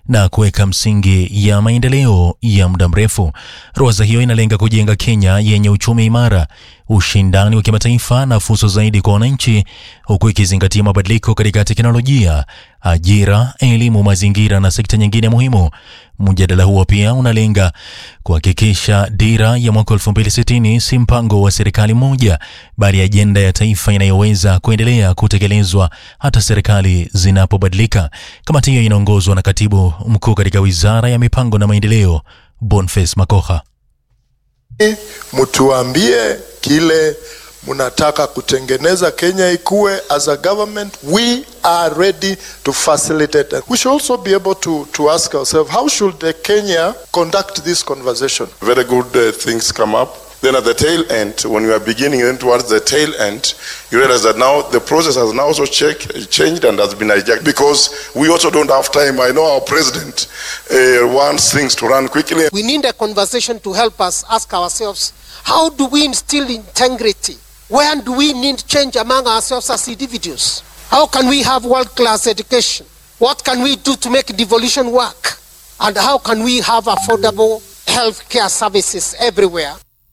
na kuweka msingi ya maendeleo ya muda mrefu. Ruwaza hiyo inalenga kujenga Kenya yenye uchumi imara, ushindani wa kimataifa na fursa zaidi kwa wananchi, huku ikizingatia mabadiliko katika teknolojia, ajira, elimu, mazingira na sekta nyingine muhimu. Mjadala huo pia unalenga kuhakikisha dira ya mwaka 2060 si mpango wa serikali moja, bali ajenda ya taifa inayoweza kuendelea kutekelezwa hata serikali zinapobadilika. Kamati hiyo inaongozwa na katibu mkuu katika wizara ya mipango na maendeleo, Boniface Makoha. Mtuambie kile mnataka kutengeneza Kenya ikuwe. As a government we are ready to facilitate that. We should also be able to, to ask ourselves how should the Kenya conduct this conversation. very good uh, things come up. Then at the tail end, when you are beginning, then towards the tail end, you realize that now the process has now also check, changed and has been hijacked because we also don't have time. I know our president uh, wants things to run quickly. We need a conversation to help us ask ourselves how do we instill integrity? Where do we need change among ourselves as individuals? How can we have world class education? What can we do to make devolution work? And how can we have affordable health care services everywhere?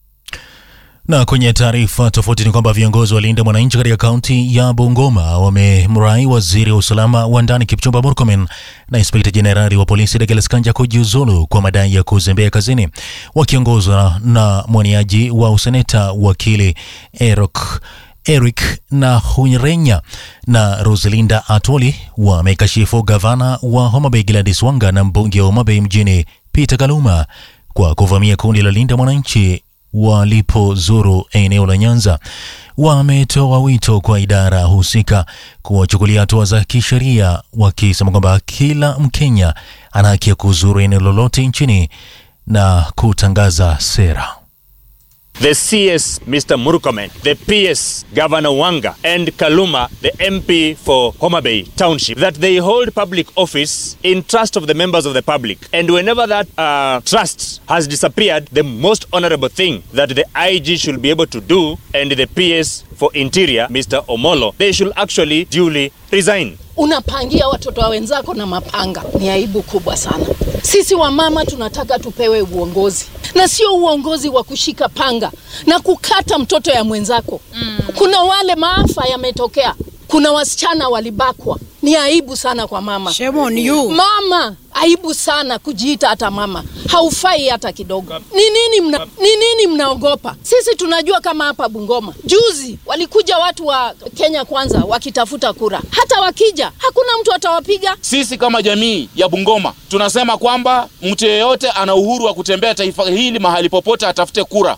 Na kwenye taarifa tofauti ni kwamba viongozi wa Linda Mwananchi katika kaunti ya Bungoma wamemrai waziri wa usalama wa ndani Kipchumba Murkomen na inspekta jenerali wa polisi Douglas Kanja kujiuzulu kwa madai ya kuzembea kazini. Wakiongozwa na mwaniaji wa useneta wakili Erok Eric na Hunyerenya na Rosalinda Atoli wamekashifu gavana wa Homa Bay Gladys Wanga na mbunge wa Homa Bay mjini Peter Kaluma kwa kuvamia kundi la Linda Mwananchi walipozuru eneo la Nyanza. Wametoa wito kwa idara husika kuwachukulia hatua za kisheria, wakisema kwamba kila Mkenya ana haki ya kuzuru eneo lolote nchini na kutangaza sera. the CS Mr. Murkomen, the PS Governor Wanga, and Kaluma, the MP for Homa Bay Township, that they hold public office in trust of the members of the public. And whenever that uh, trust has disappeared, the most honorable thing that the IG should be able to do, and the PS for Interior, Mr. Omolo, they should actually duly resign. unapangia watoto wa wenzako na mapanga. Ni aibu kubwa sana. Sisi wamama tunataka tupewe uongozi na sio uongozi wa kushika panga na kukata mtoto ya mwenzako. Mm. Kuna wale maafa yametokea, kuna wasichana walibakwa. Ni aibu sana kwa mama. Shame on you. Mama, aibu sana kujiita hata mama, haufai hata kidogo. Ni nini mna, ni nini mnaogopa? Sisi tunajua kama hapa Bungoma juzi walikuja watu wa Kenya Kwanza wakitafuta kura, hata wakija hakuna mtu atawapiga. Sisi kama jamii ya Bungoma tunasema kwamba mtu yeyote ana uhuru wa kutembea taifa hili mahali popote atafute kura.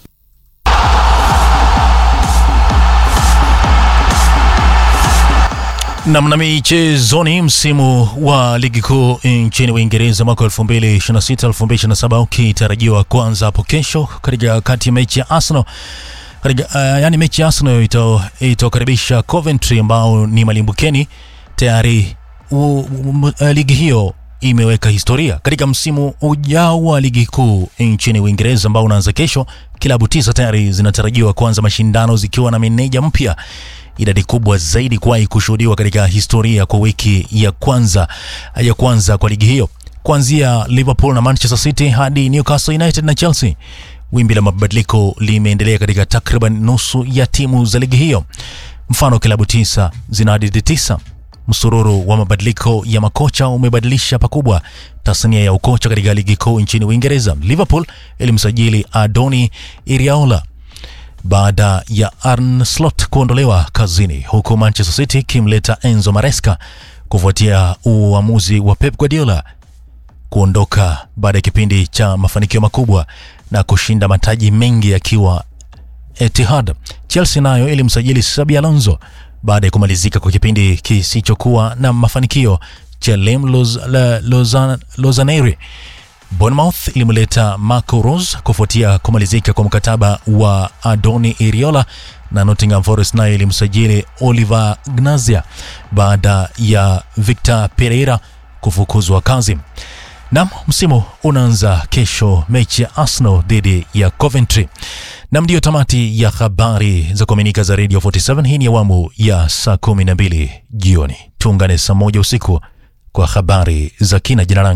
Namna michezoni, msimu wa ligi kuu nchini Uingereza mwaka 2026 2027 ukitarajiwa kuanza hapo kesho katika kati ya mechi ya Arsenal katika uh, yani mechi ya Arsenal ito- itakaribisha Coventry ambao ni malimbukeni tayari. u- u- uh, ligi hiyo imeweka historia katika msimu ujao wa ligi kuu nchini Uingereza ambao unaanza kesho. Klabu tisa tayari zinatarajiwa kuanza mashindano zikiwa na meneja mpya idadi kubwa zaidi kuwahi kushuhudiwa katika historia kwa wiki ya kwanza ya kwanza kwa ligi hiyo, kuanzia Liverpool na Manchester City hadi Newcastle United na Chelsea. Wimbi la mabadiliko limeendelea katika takriban nusu ya timu za ligi hiyo. Mfano, klabu tisa zina hadithi tisa. Msururu wa mabadiliko ya makocha umebadilisha pakubwa tasnia ya ukocha katika ligi kuu nchini Uingereza. Liverpool ilimsajili Adoni Iraola baada ya Arne Slot kuondolewa kazini, huku Manchester City ikimleta Enzo Maresca kufuatia uamuzi wa Pep Guardiola kuondoka baada ya kipindi cha mafanikio makubwa na kushinda mataji mengi akiwa Etihad. Chelsea nayo ilimsajili Xabi Alonso baada ya kumalizika kwa kipindi kisichokuwa na mafanikio cha Lem Loz- la- Lozan- Lozaneri. Bournemouth ilimleta Marco Rose kufuatia kumalizika kwa mkataba wa Adoni Iriola na Nottingham Forest nayo ilimsajili Oliver Gnazia baada ya Victor Pereira kufukuzwa kazi. Nam, msimu unaanza kesho, mechi ya Arsenal dhidi ya Coventry. Nam, ndiyo tamati ya habari za kuaminika za Radio 47. Hii ni awamu ya saa 12 jioni. Tuungane saa moja usiku kwa habari za kina. Jina langu